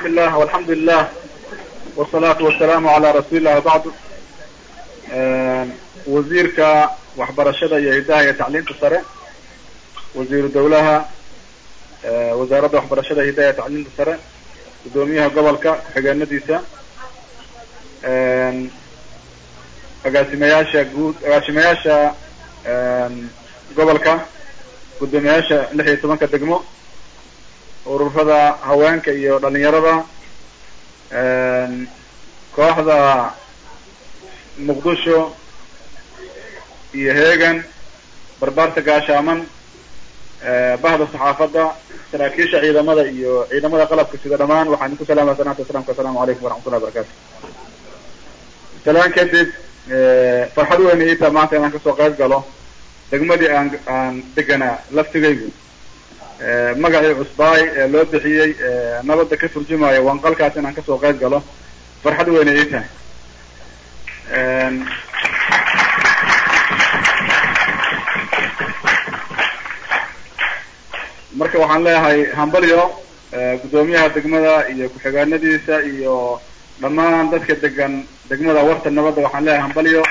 بسم الله والحمد لله والصلاة والسلام على رسول الله وبعد wasiirka waxbarashada iyo hidaha iyo tacliinta sare wasiiru dawlaha wasaaradda waxbarashada hidaha iyo tacliinta sare guddoomiyaha gobolka ku-xigeenadiisa agaasimayaasha guud agaasimayaasha gobolka guddoomiyayaasha lix iyo tobanka degmo ururada haweenka iyo dhalinyarada kooxda muqdisho iyo heegan barbaarta gaashaaman bahda saxaafadda saraakiisha ciidamada iyo ciidamada qalabka sida dhamaan waxaan idinku salaamaya salaanta aslamka asalamu calaykum waraxmatullahi barakatu salaan kadib farxad weyn iita maanta inaan kasoo qayb galo degmadii aan aan deganaa laftigaygu magacii cusbaay ee loo bixiyey nabadda ka turjumayo wanqalkaas inaan kasoo qayb galo farxad weyna ii tahay marka waxaan leeyahay hambalyo guddoomiyaha degmada iyo ku-xigeenadiisa iyo dhammaan dadka degan degmada warta nabadda waxaan leeyahay hambalyo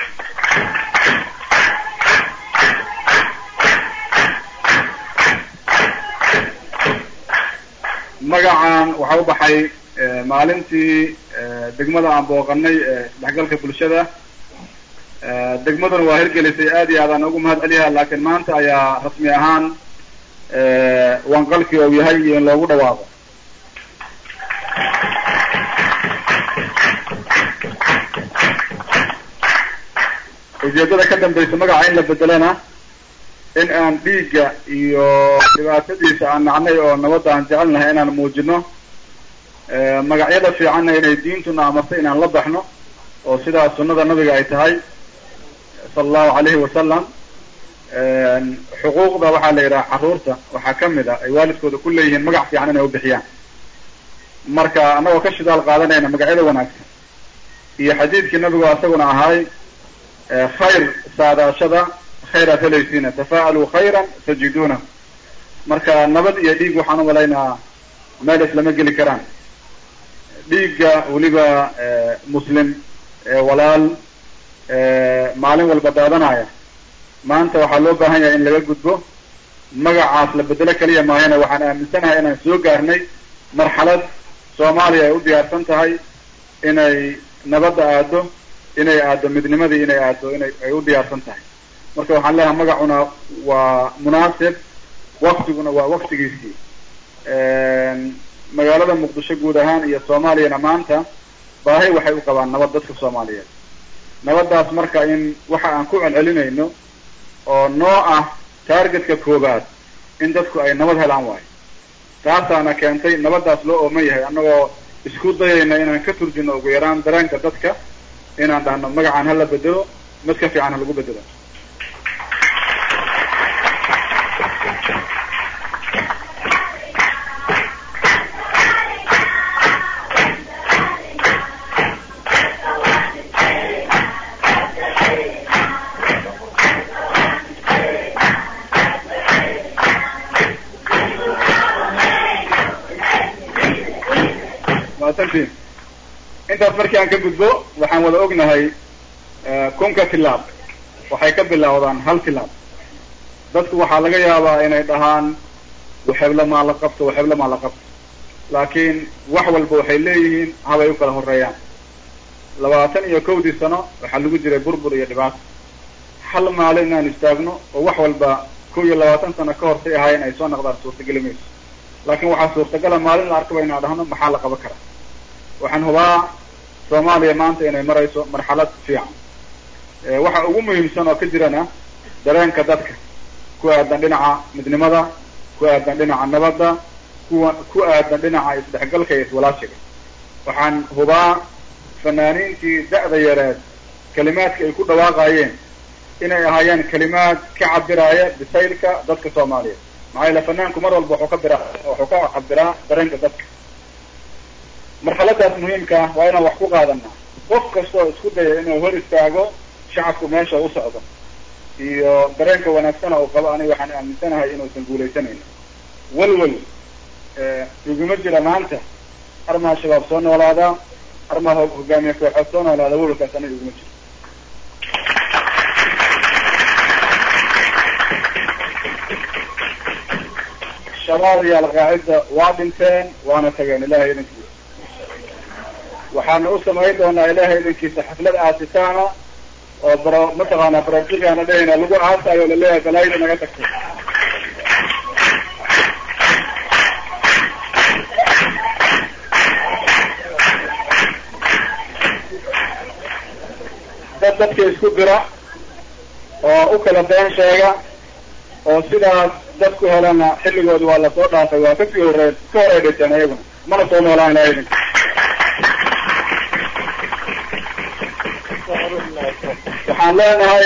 magacan waxa u baxay maalintii degmada aan booqanay isdhexgalka bulshada degmaduna waa hirgelisay aad iyo aad aan ugu mahad celiyaha laakiin maanta ayaa rasmi ahaan wanqalkii ou yahay iyo in loogu dhawaaqo ujeedada ka dambaysa magaca in la bedelana in aan dhiigga iyo dhibaatadiisa aan nacnay oo nabadda aan jecelnahay inaan muujino magacyada fiicanna inay diintuna amartay inaan la baxno oo sidaa sunnada nabiga ay tahay sala allahu alayhi wasalam xuquuqda waxaa la yidhaha carruurta waxaa kamid a ay waalidkooda ku leeyihiin magac fiican inay ubixiyaan marka annagoo ka shidaal qaadanayna magacyada wanaagsan iyo xadiidkii nabigu asaguna ahaay khayr saadaashada khayraad helaysiina tafa'aluu khayran tajiduna marka nabad iyo dhiig waxaan umalaynaa meel islama geli karaan dhiigga weliba muslim walaal maalin walba daadanaya maanta waxaa loo baahan yahay in laga gudbo magacaas la bedelo keliya maahana waxaan aaminsanahay inaan soo gaarnay marxalad soomaaliya ay u diyaarsan tahay inay nabadda aado inay aado midnimadii inay aado inay ay u diyaarsan tahay marka waxaan leeyahay magacuna waa munaasib waktiguna waa waktigiisii magaalada muqdisho guud ahaan iyo soomaaliyana maanta baahi waxay u qabaan nabad dadka soomaaliyeed nabaddaas marka in waxa aan ku celcelinayno oo noo ah targetka koobaad in dadku ay nabad helaan waayo taasaana keentay nabaddaas loo ooman yahay annagoo isku dayayna inaan ka turjino ugu yaraan dareenka dadka inaan dhahno magacaan hala bedelo mid ka fiican ha lagu bedelo maasantiin intaas markii aan ka gudbo waxaan wada ognahay kunka tilaab waxay ka bilowdaan hal tilaab dadku waxaa laga yaabaa inay dhahaan waxebla maa la qabto waxebla maa la qabto laakiin wax walba waxay leeyihiin habay u kala horeeyaan labaatan iyo kowdii sano waxaa lagu jiray burbur iyo dhibaato hal maalin inaan istaagno oo wax walba kow iyo labaatan sano ka hortay ahaayeen ay soo naqdaan suurtageli mayso laakiin waxaa suurtagala maalin la arkaba inaan dhahno maxaa la qaban karaa waxaan hubaa soomaaliya maanta inay marayso marxalad fiican waxa ugu muhiimsan oo ka jirana dareenka dadka ku aadan dhinaca midnimada ku aadan dhinaca nabadda kuwa ku aadan dhinaca isdhexgalka iyo iswalaashiga waxaan hubaa fanaaniintii da'da yareed kalimaadka ay ku dhawaaqayeen inay ahaayeen kalimaad ka cabiraaya bisaylka dadka soomaaliyeed maxaa yaele fanaanku mar walba wuxuu ka bira wuxuu ka cabiraa dareenka dadka marxaladaas muhiimka ah waa inaan wax ku qaadanaa qof kastoo isku daya inuu hor istaago shacabku meesha u socdo iyo dareenka wanaagsana uu qabo aniga waxaan aaminsanahay inuusan guuleysanayno walwal iguma jira maanta armaha shabaab soo noolaadaa armaha hogaamiye kooxood soo noolaada welwalkaas aniga iguma jiro shabaab iyo alqaacida waa dhinteen waana tageen ilahay idinkiisa waxaana u samayn doonaa ilahay idinkiisa xaflad aasitaana oo bro mataqaanaa brojikaana dhehayna lagu aasayo laleeyahay balaayada naga tagtay dad dadka isku dira oo u kala been sheega oo sidaas dadku helana xilligooda waa lasoo dhaafay waa kasii horey ka horey dhinteen iyaguna mana soo noolaan ilahay idinka waxaan leenahay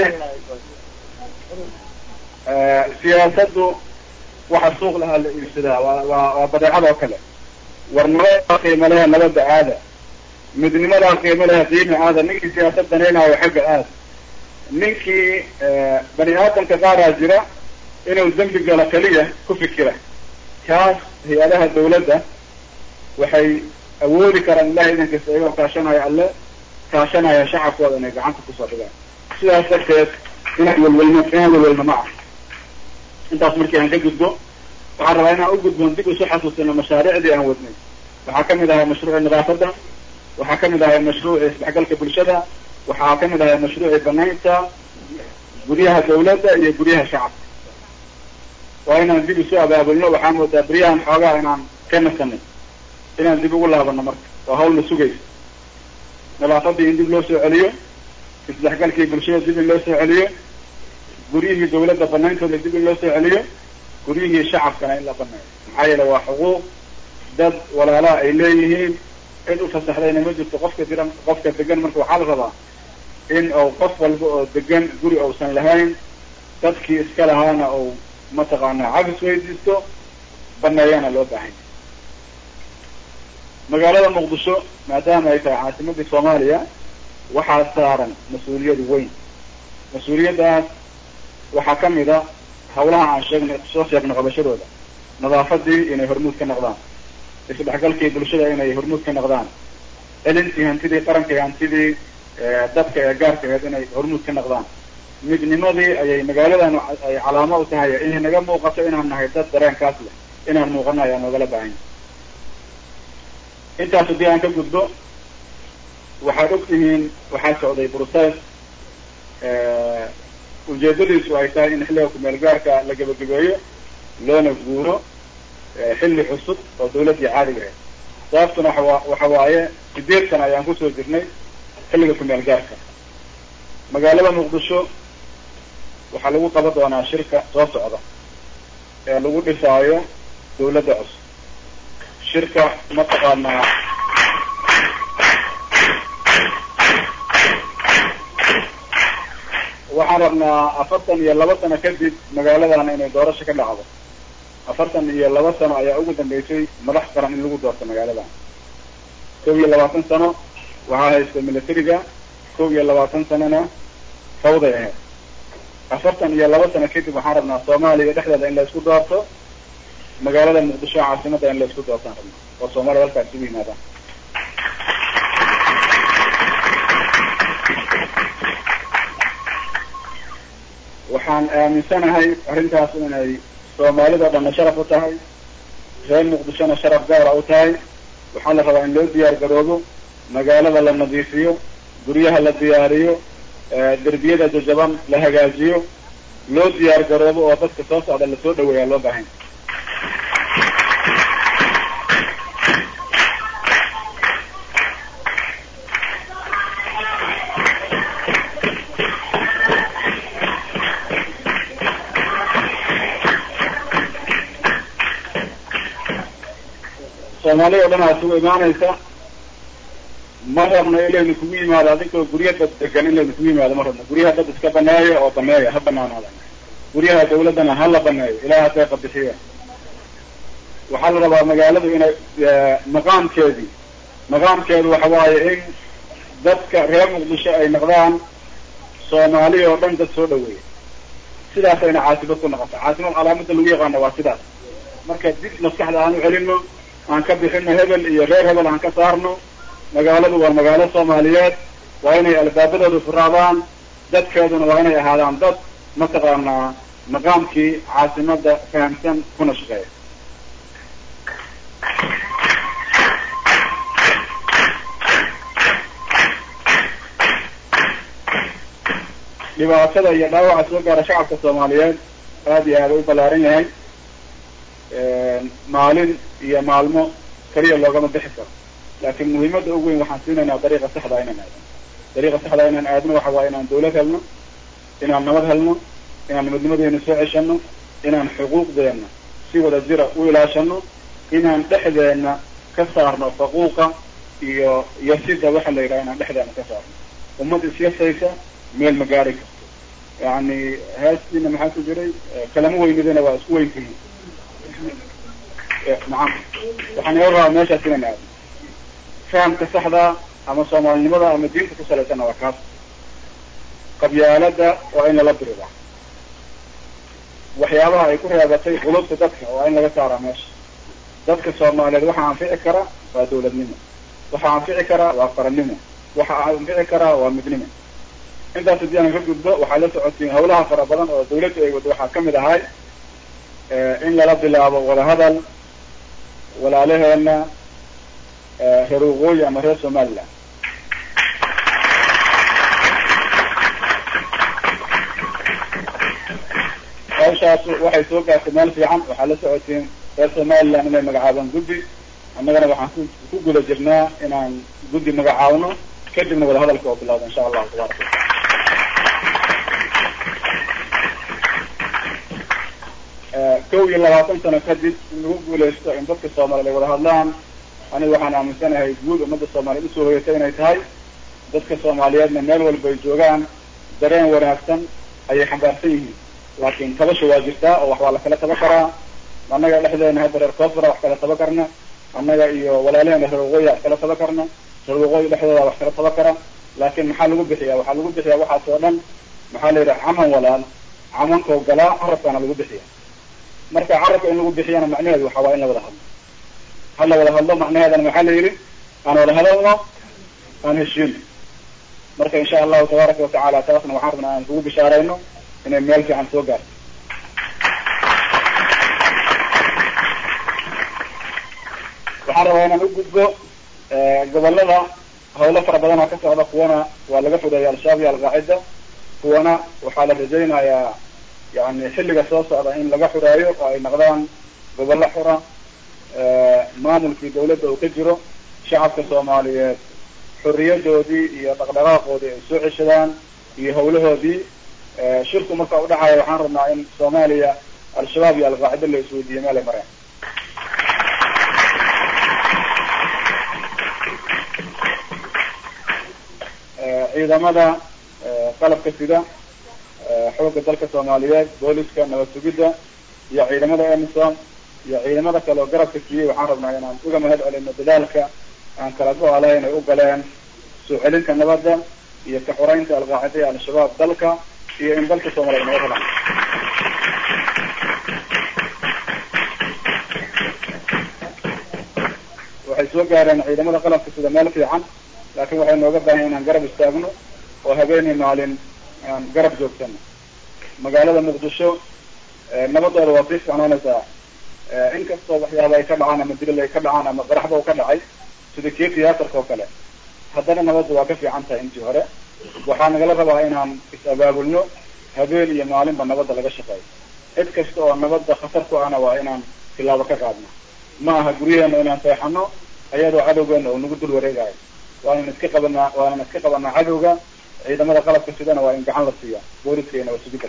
siyaasaddu waxa suuq lahaa la iibsadaa waa waa waa badeecad oo kale war nabadaa qiimo lehe nabadda aada midnimadaa qiimo lehe qiima aada ninkii siyaasad danaynaayo xagga aada ninkii bani aadamka qaaraa jira inuu dembi galo keliya ku fikira kaas hay-adaha dawladda waxay awoodi karaan ilahay idankiisa iyagoo kaashanaya alle kaashanaya shacabkooda inay gacanta kusoo dhigaan sidaas darteed inaan welwelno inaan welwelno ma ah intaas markii aan ka gudbo waxaan rabaa inaan u gudbon dib isu xasuusino mashaariicdii aan wadnay waxaa kamid ahay mashruuci nadaafadda waxaa kamid ahay mashruuci isdhexgalka bulshada waxaa kamid ahay mashruuci banaynta guryaha dawladda iyo guryaha shacabka waa inaan dib isu abaabulno waxaa moodaa beryahan xoogaa inaan ka nasanay inaan dib ugu laabano marka waa hawl la sugaysa nadaafadii in dib loo soo celiyo isdhexgalkii bulshada dib in loo soo celiyo guryihii dawladda banayntooda dib in loo soo celiyo guryihii shacabkana in la baneeyo maxaa yeele waa xuquuq dad walaalaha ay leeyihiin cid u fasaxdayna ma jirto qofka diran qofka degan marka waxaa la rabaa in uu qof walba oo degan guri uusan lahayn dadkii iska lahaana uu mataqaanaa cabis weydiisto baneeyana loo baahanya magaalada muqdisho maadaama ay tahay caasimadii soomaaliya waxaa saaran mas-uuliyad weyn mas-uuliyaddaas waxaa kamid a hawlaha aan sheegnay soo sheegno qabashadooda nadaafadii inay hormuud ka noqdaan isdhexgalkii bulshada inay hormuud ka noqdaan celintii hantidii qaranka iyo hantidii dadka ee gaarka aheed inay hormuud ka noqdaan midnimadii ayay magaaladan ay calaamo u tahay inay naga muuqato inaan nahay dad dareenkaas leh inaan muuqano ayaa noogala baahanya intaas haddii aan ka gudbo waxaad og tihiin waxaa socday bruses ujeedadiisu ay tahay in xilliga kumeel gaarka la gebagabeeyo loona guuro xilli cusub oo dawladdii caadiga ahayd sababtuna waa waxa waaye sideed sana ayaan kusoo jirnay xilliga kumeel gaarka magaalada muqdisho waxaa lagu qaban doonaa shirka soo socda ee lagu dhisaayo dawladda cusub shirka mataqaanaa waxaan rabnaa afartan iyo laba sano kadib magaaladan inay doorasho ka dhacdo afartan iyo laba sano ayaa ugu dambeysay madax qaran in lagu doorto magaaladan kow iyo labaatan sano waxaa haysta militariga kow iyo labaatan sanona fawday ahayd afartan iyo laba sano kadib waxaan rabnaa soomaaliya dhexdeeda in la isku doorto magaalada muqdisho caasimadda in la isku doortaan rabnaa oo soomaliya halkaas isugu yimaadaan waxaan aaminsanahay arrintaas inay soomaalida dhanna sharaf u tahay reer muqdishona sharaf gaara u tahay waxaa la rabaa in loo diyaar garoobo magaalada la nadiifiyo guryaha la diyaariyo derbiyada jajaban la hagaajiyo loo diyaar garoobo oo dadka soo socda lasoo dhaweeyaa loo baahanya soomaaliya o dhan aa isugu imaanaysa ma rabno in laynu kugu yimaado adinkoo gurya dad degan in laynu kugu yimaado ma rabno guryaha dad iska baneeya oo baneeya ha banaanaada guryaha dawladdana ha la baneeyo ilaah hadday qabixiya waxaa la rabaa magaaladu inay maqaamkeedii maqaamkeedu waxa waaye in dadka reer muqdisho ay noqdaan soomaaliya oo dhan dad soo dhaweeya sidaasayna caasimad ku noqota caasimad calaamada lagu yaqaano waa sidaas marka dib maskaxda aan u celino aan ka bixino hebel iyo reer hebel aan ka saarno magaaladu waa magaalo soomaaliyeed waa inay albaabadooda furaadaan dadkeeduna waa inay ahaadaan dad mataqaanaa maqaamkii caasimada fahamsan kuna shaqeeya dhibaatada iyo dhaawaca soo gaara shacabka soomaaliyeed aada iyo aada u ballaaran yahay maalin iyo maalmo keliya loogama bixi karo laakiin muhiimadda ugu weyn waxaan siinaynaa dariiqa saxda inaan aadno dariiqa saxda inaan aadno waxa waaye inaan dawlad helno inaan nabad helno inaan midnimadeena soo ceshano inaan xuquuqdeena si wada jira u ilaashano inaan dhexdeena ka saarno faquuqa iyo iyo sida waxa la yidhaha inaan dhexdeena ka saarno ummad isyasaysa meel ma gaari karto yani heestiina maxaa ku jiray kalama weynidina waa isku weyntihiin nacam waxaan iga rabaa meeshaas inaan aadno fahamka saxda ama soomaalinimada ama diinta ku salaysanna waa kaas qabyaalada waa in lala biridaa waxyaabaha ay ku reebatay qulubta dadka waa in laga saaraa meesha dadka soomaaliyeed waxaa anfici kara waa dawladnimo waxaa anfici karaa waa qarannimo waxaa anfici karaa waa midnimo intaas haddii aan ka gudbo waxaa la socotiin hawlaha fara badan oo dawladdu ay wado waxaa kamid ahay in lala bilaabo wadahadal walaalaheena reer waqooyi ama reer somaliland hawshaas waxay soo gaartay meel fiican waxaa la socotiin reer somaliland inay magacaabaan guddi annagana waxaan ku ku guda jirnaa inaan guddi magacaabno kadibna wadahadalka oo bilawda insha allahu tabaraka kow iyo labaatan sano kadib in lagu guulaysto in dadka soomaaliyeed ay wada hadlaan aniga waxaan aaminsanahay guud ummadda soomaaliyeed usoo hoyatay inay tahay dadka soomaaliyeedna meel walba ay joogaan dareen wanaagsan ayay xambaarsan yihiin laakiin tabasha waa jirtaa oo wax waa la kala taba karaa annaga dhexdeena hadda reer koonfura wax kala taba karna annaga iyo walaalaheena reer waqooyi wax kala taba karna reer waqooyi dhexdooda wax kala taba kara laakiin maxaa lagu bixiya waxaa lagu bixiyaa waxaas oo dhan maxaa la yidhaha caman walaal camankoo galaa carabkaana lagu bixiya marka carabka in lagu bixiyana macnaheedu waxa waa in la wada hadlo ha la wada hadlo macnaheedana maxaa la yidhi aan wada hadalno aan heshiino marka insha allahu tabaaraka watacaala taasna waxaan rabnaa aan kugu bishaarayno inay meel fiican soo gaarto waxaan rabaa inaan u gudbo gobolada hawlo fara badan oo ka socda kuwana waa laga fogeeya al-shabaab iyo alqaacida kuwana waxaa la rajaynayaa yani xilliga soo socda in laga xuraayo oo ay noqdaan gobollo xura maamulkii dawladda uu ka jiro shacabka soomaaliyeed xuriyadoodii iyo dhaqdhaqaaqoodii ay soo ceshadaan iyo hawlahoodii shirku marka u dhacaya waxaan rabnaa in soomaaliya al-shabaab iyo alqaacida la isweydiiyo meel ay mareen ciidamada qalabka sida xoogga dalka soomaaliyeed booliska nabad sugidda iyo ciidamada emisom iyo ciidamada kale oo garabka siiyey waxaan rabnaa inaan uga mahad celino dadaalka aan kala go-alayn ay u galeen soo celinta nabadda iyo ka xoreynta alqaacida iyo al-shabaab dalka iyo in dalka soomaliyeed naga helaan waxay soo gaareen ciidamada qalabka sida meel fiican laakiin waxay nooga baahan inaan garab istaagno oo habeenii maalin aan garab joogsano magaalada muqdisho nabadooda waa sii ficnaanaysaa inkastoo waxyaaba ay ka dhacaan ama dilal ay ka dhacaan ama qaraxba u ka dhacay sida kii tiyaatarka oo kale haddana nabadda waa ka fiican tahay intii hore waxaa nagala rabaa inaan is-abaabulno habeen iyo maalinba nabadda laga shaqeeyo cid kasta oo nabadda khatar ku ahna waa inaan tilaabo ka qaadno ma aha guryaheena inaan seexano ayadoo cadowgeena oo nagu dul wareegayo waanan iska qabanaa waanan iska qabanaa cadowga ciidamada qalabka sidana waa in gacan la siiya booliska iyo nabad sugidda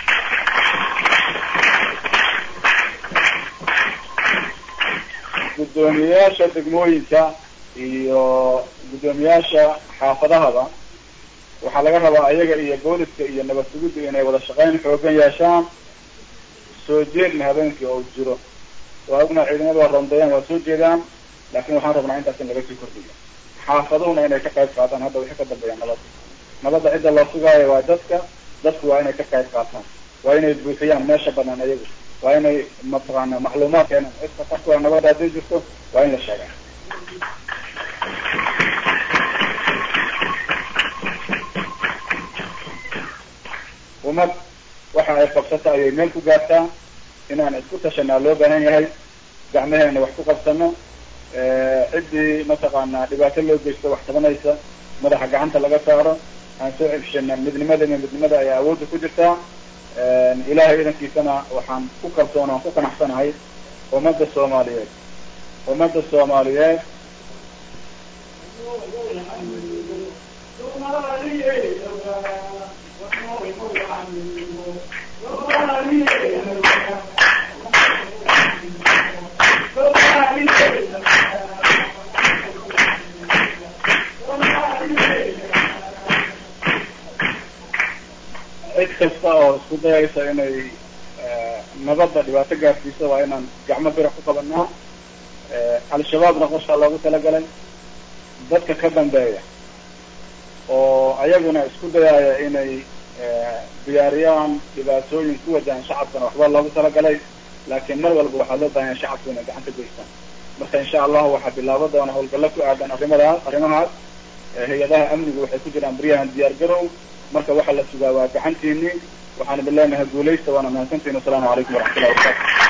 guddoomiyayaasha degmooyinka iyo guddoomiyaasha xaafadahaba waxaa laga rabaa ayaga iyo booliska iyo nabad sugidda inay wada shaqeyn xoogan yeeshaan soo jeedna habeenkii oo jiro waa ogna ciidamada waa rondeeyaan waa soo jeedaan laakin waxaan rabnaa intaas in laga sii kordhiyo xaafaduhuna inay ka qayb qaataan hadda wixii ka dambeeya nabadda nabadda cidda loo sugaayo waa dadka dadku waa inay ka qayb qaataan waa inay buuxiyaan meesha banaan ayagu waa inay mataqaana macluumaad keenaan cidka qofka nabadda hadday jirto waa in la sheegaa ummad waxa ay qabsata ayay meel ku gaartaa inaan isku tashanaa loo baahan yahay gacmaheena wax ku qabsano ciddii mataqaana dhibaato loo geysto wax tabanaysa madaxa gacanta laga saaro aan soo cebshana midnimadana midnimada ayaa awoodda ku jirtaa ilaahay idankiisana waxaan ku kalsoon aan ku qanacsanahay ummadda soomaaliyeed ummadda soomaaliyeed cid kasta oo isku dayaysa inay nabadda dhibaato gaarsiiso waa inaan gacmo bira ku qabanaa al-shabaabna qorshaa loogu talagalay dadka ka dambeeya oo ayaguna isku dayaaya inay diyaariyaan dhibaatooyin ku wajahan shacabkana waxba loogu talagalay laakiin mar walba waxaa loo baahanya shacabku inay gacanta geystaan marka insha allahu waxaa bilaabo doona hawlgallo ku aadan arrimadaas arrimahaas hay-adaha amnigu waxay ku jiraan baryahan diyaar garow marka waxaa la sugaa waa gacantiini waxaan idin leenahay guulaysta waana mahadsantihin wasalaamu calaykum waraxmatullahi wabarakatu